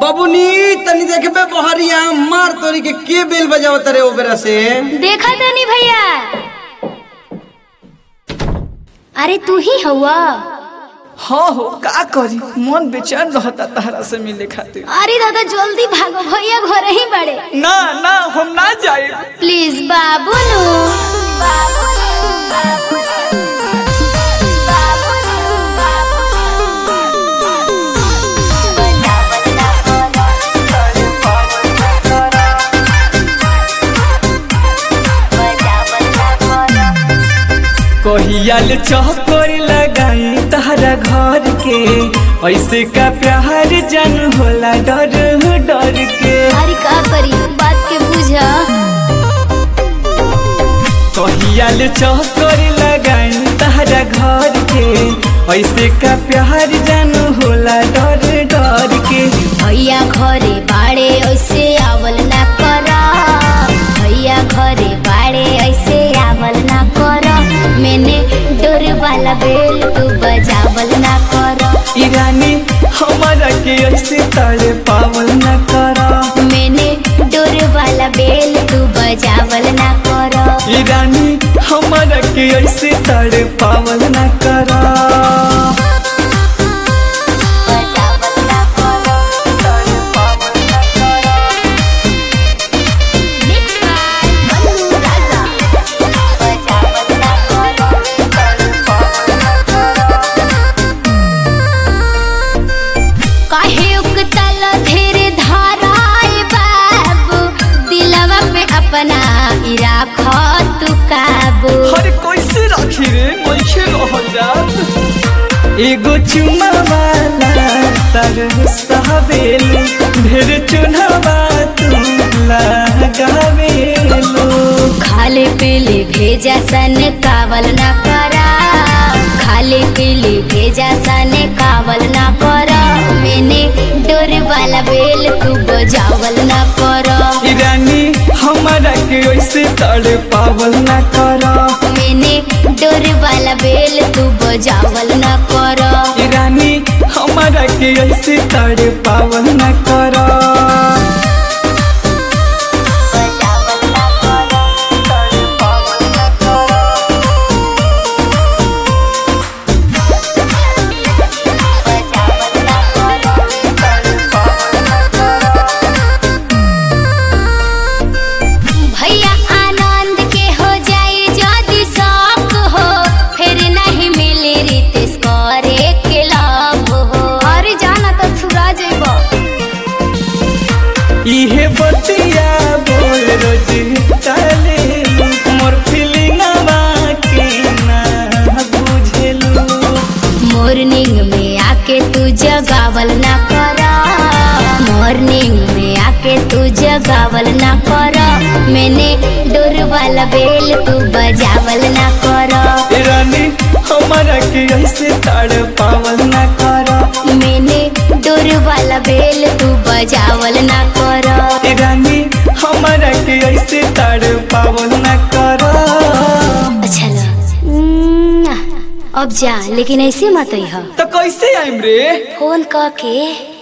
बबुनी तनी देखबे बहरिया मार तोरी के के बेल बजाव तरे ओबरा से देखा तनी भैया अरे तू ही हवा हाँ हो का करी मन बेचैन रहता तहरा से मिले खातिर अरे दादा जल्दी भागो भैया घर ही बड़े ना ना हम ना जाए प्लीज बाबू नु कहियाल चौकर लगाई तहरा घर के ऐसे का प्यार जन होला डर डर के अरे का करी बात के बुझा कहियाल चौकर लगाई तहरा घर के ऐसे का प्यार जन होला डर डर के भैया घरे बाड़े ऐसे आवल ना कर भैया घरे बाड़े ऐसे आवल ना कर मैंने डोर वाला बेल तू बजावल ना कर ईरानी हमारा के ऐसे तड़े पावल न करा मैंने डोर वाला बेल तू बजावल ना कर ईरानी हमारा के ऐसे तड़े पावल न करा बजावल ना कर मिक्स बाय मनु राजा बजावल ना काहे उकतल धीरे धाराए बाबू दिलवा पे अपना इराख तू काबू हर कैसे रखी रे मनखे रह जात एगो चुमा वाला तर सहबेलू ढेर चुनावा तू लगावेलू खाले पीले भेजा सन कावल ना करा खाले पीले भेजा सन कावल ना करा मैंने डोर वाला बेल तू बजावल ना करा ईरानी हमारा के ऐसे तड़े पावल न करा मैंने डोर वाला बेल तू बजावल ना करा ईरानी हमारा के ऐसे तड़े पावल न करा भैया आनंद के हो जाए जदि शौक हो फिर नहीं मिले रितेश करे के लाभ हो अरे जाना तो छुरा जेब इहे बतिया बोल रोज चले मोर फीलिंगवा के ना बुझेलू मॉर्निंग में आके तू जगावल ना करा मॉर्निंग में आके तू जगावल ना करा मैंने डोर वाला बेल तू बजावल ना करा ईरानी हमारा के ऐसे तड़ पावल न करा मैंने डोर वाला बेल तू बजावल ना करा ईरानी हमारा के ऐसे तड़ पावल न करा अच्छा ला उम्म, अब जा लेकिन ऐसे मत हो तो कैसे आइम रे फोन क के